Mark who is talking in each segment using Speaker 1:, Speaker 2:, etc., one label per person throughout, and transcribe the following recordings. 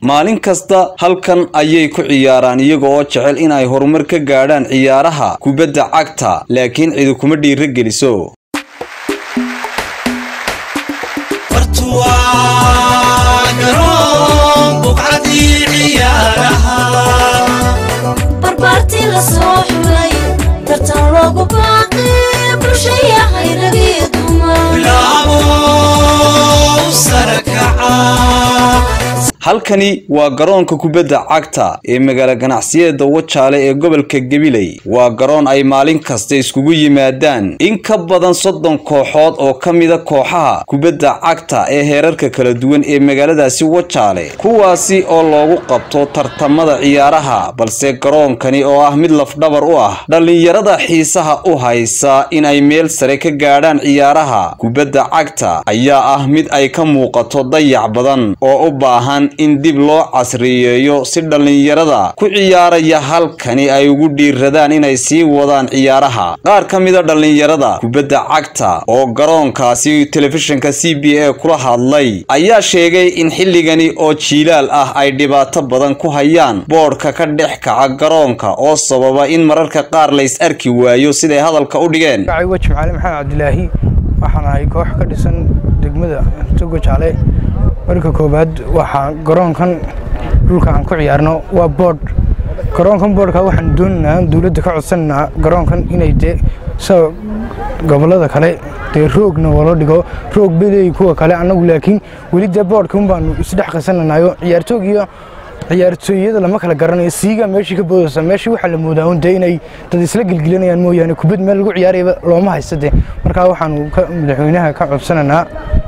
Speaker 1: maalin kasta halkan ayay ku ciyaaraan iyaga oo jecel in ay horumar ka gaadhaan ciyaaraha kubadda cagta laakiin cidi kuma dhiira geliso
Speaker 2: barbaartii la soo xulay tartan loogu baaqi bulshaya hayragii
Speaker 1: halkani waa garoonka kubadda cagta ee magaalo ganacsiyada wajaale ee gobolka gabiley waa garoon ay maalin kasta iskugu yimaadaan in ka badan soddon kooxood oo ka mida kooxaha kubadda cagta ee heerarka kala duwan ee magaaladaasi wajaale kuwaasi oo loogu qabto tartamada ciyaaraha balse garoonkani oo ah mid lafdhabar u ah dhallinyarada xiisaha u haysa in ay meel sare ka gaadhaan ciyaaraha kubadda cagta ayaa ah mid ay ka muuqato dayac badan oo u baahan in dib loo casriyeeyo si dhallinyarada ku ciyaaraya halkani ay ugu dhiiradaan inay sii wadaan ciyaaraha qaar ka mida dhallinyarada kubadda cagta oo garoonkaasi telefishinka c b a kula hadlay ayaa sheegay in xilligani oo jiilaal ah ay dhibaato badan ku hayaan boodhka ka dhex kaca garoonka oo sababa in mararka qaar lays arki waayo siday hadalka u dhigeen
Speaker 3: wa jimcaale maxamed cabdilaahi waxaan ahay koox ka dhisan degmada togo jaale marka koowaad waxaa garoonkan dhulka aan ku ciyaarno waa boodh garoonkan boodhka waxaan doonaynaa dowladda ka codsananaa garoonkan inay dee sa gobollada kale dee roogna walo dhigo roog beleey kuwa kale annagu laakiin weli dee boodhka un baanu isdhex qasananayo ciyaartoog iyo ciyaartooyada lama kala garanayo siiga meeshii ka boodaysa meeshii waxaa la moodaa un dee inay dad isla gelgelinayaan mooyaane kubad meel lagu ciyaarayaba looma haysta dee markaa waxaanu madaxweynaha ka codsananaa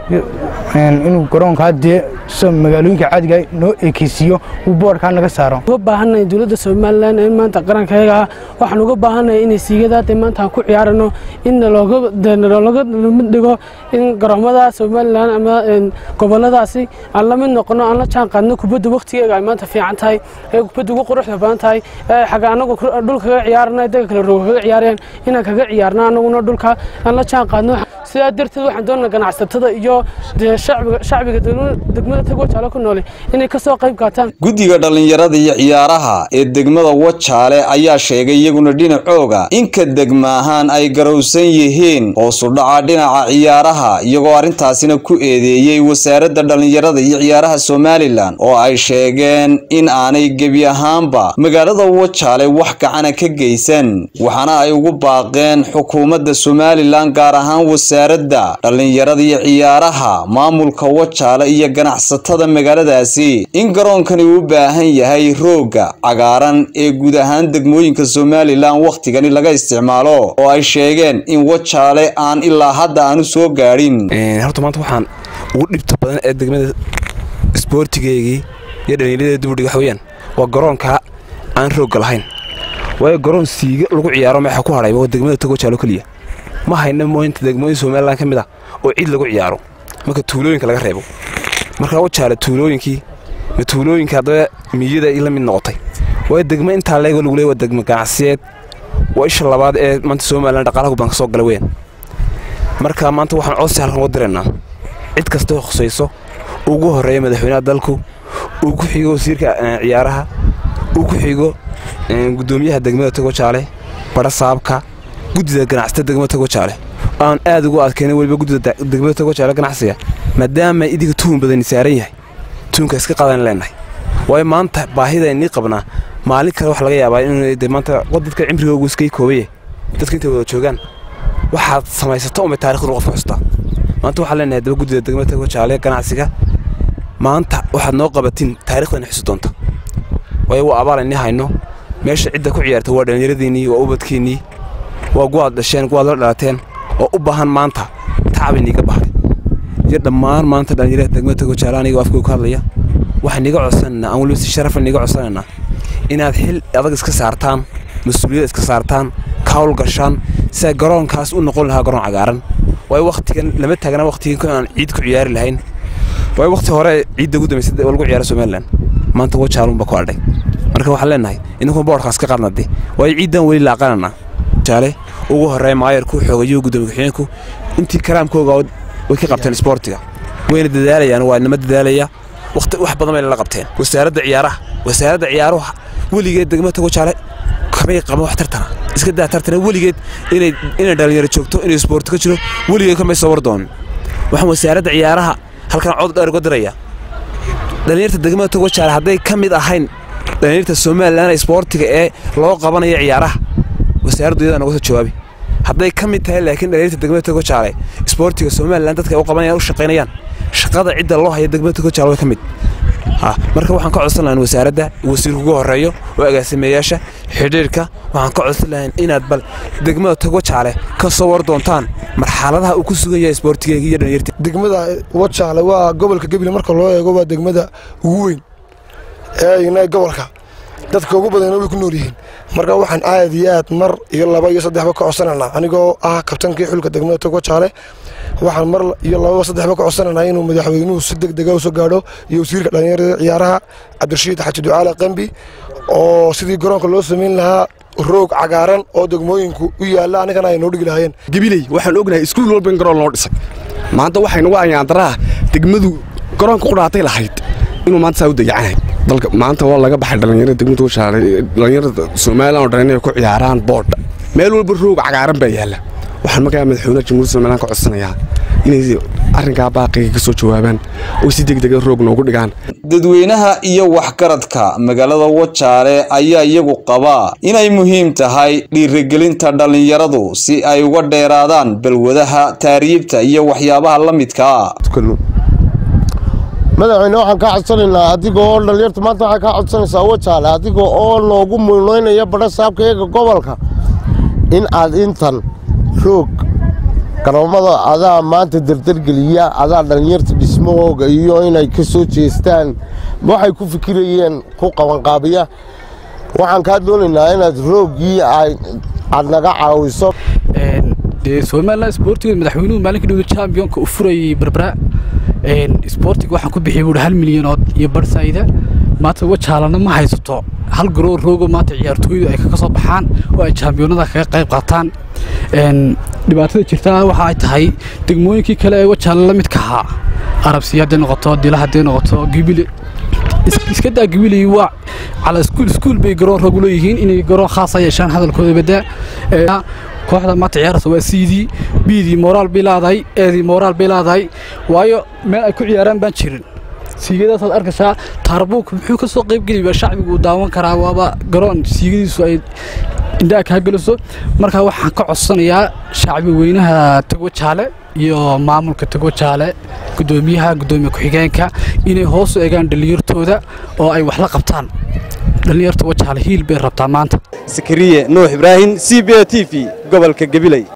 Speaker 3: inuu garoonkaa dee sida magaalooyinka caadiga noo ekeysiiyo uu boodhkaa naga saaro
Speaker 4: uga baahannahay dowladda somalilan in maanta qarankayaga ah waxaan uga baahannahay inay siigadaa dee maanta aan ku ciyaarano in nalooga mid dhigo in garoomada somalilan ama goboladaasi aan la mid noqono aan la jaan qaadno kubadda wakhtigeega ay maanta fiican tahay ee kubadda ugu quruxda badan tahay ee xagga anagu dhul kaga ciyaarana daga kale roog kaga ciyaarayaan inaan kaga ciyaarno anaguna dhulka aan la jaan qaadno sidaa darteed waxaan doonaa ganacsatada iyo dee shacbiga degmada tag wajaale ku noole inay ka soo qayb qaataan
Speaker 1: guddiga dhallinyarada iyo ciyaaraha ee degmada wajaale ayaa sheegay iyaguna dhinacooga inka degma ahaan ay garowsan yihiin hoosudhaca dhinaca ciyaaraha iyagoo arrintaasina ku eedeeyey wasaaradda dhallinyarada iyo ciyaaraha somalilan oo ay sheegeen in aanay gebi ahaanba magaalada wajaale wax gacana ka geysan waxaana ay ugu baaqeen xukuumadda somalilan gaar ahaan wasaaradda dhallinyarada iyo ciyaaraha maamulka wajaale iyo ganacsatada magaaladaasi in garoonkani uu u baahan yahay roogga cagaaran ee guud ahaan degmooyinka somalilan wakhtigani laga isticmaalo oo ay sheegeen in wajaale aan ilaa hadda aanu soo gaadhin
Speaker 5: horta maanta waxaan ugu dhibta badan ee degmada isboortigeygii iyo dhallinyaradeeda dubudhiga waxa weyaan waa garoonka aan roogga lahayn waayo garoon siiga lagu ciyaaro meexa ku hadhay waa degmada togo jaalo keliya ma hayna mooyinta degmooyin somalilan ka mid ah oo cid lagu ciyaaro marka tuulooyinka laga reebo markaa wajaale tuulooyinkii ma tuulooyinka haddaba miyada la mid noqotay waayo degmo intaa leego lagu leey waa degmo ganacsiyeed waa isha labaad ee maanta somalilan dhaqaalaha baan ka soo gala weyn marka maanta waxaan codsi halkan uga diraynaa cid kastoo khusayso ugu horreeya madaxweynaha dalku uu ku xigo wasiirka ciyaaraha uu ku xigo guddoomiyaha degmada togo jaale badha saabka guddida ganacsata degmada togo jaale aan aad ugu adkayna weliba guddida degmada togo jaale ganacsiga maadaama idinka tuhun badani saaran yahay tuhunka iska qaadan leenahay waayo maanta baahida inii qabnaa maalin kale wax laga yaabaa in maanta dadka cimrigoogu iskay koobaya dadka intay wada joogaan waxaad samaysato umay taarikhdu qofka xustaa maanta waxaan leenahay daba guddida degmada togo jaale ganacsiga maanta waxaad noo qabatiin taarikhdan xusi doonta waayo waa abaal inii hayno meesha cidda ku ciyaarta waa dhallinyaradiinnii waa ubadkiinnii waa guwaad dhasheen guwaad la dhalateen oo u baahan maanta tacab iniiga bahay iyo dhammaan maanta dhallinyarada degmada togo jaale aniga afkooga ka hadlaya waxaan niga codsanaynaa aan weliba si sharafan niga codsanaynaa inaad xil adag iska saartaan mas-uuliyad iska saartaan ka hawl gashaan si ay garoonkaas u noqon lahaa garoon cagaaran waayo wakhtigan lama taagna wakhtigan aan ciid ku ciyaari lahayn waayo wakhti hore ciidda ugu dambaysay oo lagu ciyaara somalilan maanta wajaalunba ku adhay marka waxaan leenahay idinkuna boodhkaas ka qaadnade waayo ciiddan weli laaqanana jaale ugu horreeya maayarku xoogayuhu guddoomiye ku-xigeenku intii karaamkooga way ka qabteen isboortiga wayna dadaalayaan waa inama dadaalaya waqti wax badan bay la qabteen wasaaradda ciyaaraha wasaaradda ciyaaruhu weligeed degmada tago jaale kamay qaban wax tartana iska daa tartana weligeed inay inay dhalinyaro joogto inay isboorti ka jiro weligeed kamay soo war doonin waxaan wasaaradda ciyaaraha halkan cod dheer uga diraya dhalinyarta degmada tago jaale hadday ka mid ahayn dhalinyarta somalilan isboortiga ee loo qabanayo ciyaaraha wasaaraddu iyadaa noga soo jawaabi hadday ka mid tahay laakiin dhalinyarta degmada tago jaale isboortiga somalilan dadka ay u qabanayaan u shaqaynayaan shaqada cidda loo haya degmada tago jaale way ka mid marka waxaan ka codsan lahayn wasaaradda wasiirka ugu horeeyo oo agaasimeeyaasha xidhiirka waxaan ka codsan lahayn inaad bal degmada tago jaale ka soo war doontaan marxaladaha uu ku sugan yahay isboortigeega iyo dhalinyarta
Speaker 6: degmada wajaale waa gobolka gebile marka loo eego waa degmada ugu weyn ee gobolka dadka ugu badanna way ku nool yihiin marka waxaan aad iyo aad mar iyo laba iyo saddexba ka codsanaynaa anigoo ah kabtankii xulka degmada tago jaale waxaan mar iyo lababa saddexba ka codsanaynaa inuu madaxweynuhu si deg dega usoo gaadho iyo wasiirka dhallinyarada ciyaaraha cabdirashiid xaji ducaale qambi oo sidii garoonka loo samayn lahaa roog cagaaran oo degmooyinku u yaalla anigana ay noo dhigi lahaayeen
Speaker 7: gabiley waxaan ognahay iskuul walba in garoon loo dhisay maanta waxaynugu ayaandaraha degmadu garoonka qudhaatay lahayd inuu maanta saa u dayacanay dalka maanta waa laga baxay dhallinyarada degmada washaale dhallinyarada somalilan oo dhan inay ku ciyaaraan boodha meel walba roog cagaaran baa yaalla waxaan markaa madaxweynaha jamhuuriyadda somalilan ka codsanayaa inay arrinkaa baaqiga ka soo jawaabaan oo si degdega roog noogu dhigaan
Speaker 1: dadweynaha iyo waxgaradka magaalada wajaale ayaa iyagu qabaa inay muhiim tahay dhiirigelinta dhallinyaradu si ay uga dheeraadaan balwadaha taariibta iyo waxyaabaha la midkaa
Speaker 8: madaxweyne waxaan kaa codsanaynaa adiga oo dhalinyarta maanta waxay kaa codsanaysaa wajaale adiga oo noogu mulnoynaya badha saabka eega gobolka in aad intan roog garoomada adaa maanta dardargeliya adaa dhalinyarta dhismahooga iyo inay ka soo jeestaan waxay ku fikirayeen ku qabanqaabiya waxaan kaa doonaynaa inaad rooggii aad naga caawiso
Speaker 9: dee somalilan isboortiga madaxweynuhu maalinka dhawda chambionka u furayay barbara isboortiga waxaan ku bixiyay buuhi hal milyanood iyo barhsayda maanta wajaalana ma haysato hal garoo roogo maanta ciyaartooydu ay kaga soo baxaan oo ay jaambiyoonada kaga qayb qaataan dhibaatada jirta waxa ay tahay degmooyinkii kale ee wajaale la midka ahaa arabsiya hadday noqoto dila hadday noqoto gibile iska daa gibiley waa cala iskuul iskuul bay garoon roog leeyihiin inay garoon khaasa yeeshaan hadalkooda badaa kooxda maanta ciyaaraysa waa siidii biidii mooraal bay leedahay eedii mooraal bay leedahay waayo meel ay ku ciyaaraan baan jirin siigadaasad arkaysaa taarbuuk muxuu ka soo qaybgeliba shacbigu uu daawan karaa waaba garoon siigadiisu ay indhaha kaa geliso markaa waxaan ka codsanayaa shacbi weynaha tago jaale iyo maamulka tago jaale gudoomiyaha gudoomiye ku-xigeenka inay hoos u egaan dhallinyartooda oo ay wax la qabtaan dhallinyarta wajaale hiil bay rabtaa maanta
Speaker 10: sakariye nuux ibraahim c b a t v gobolka gabiley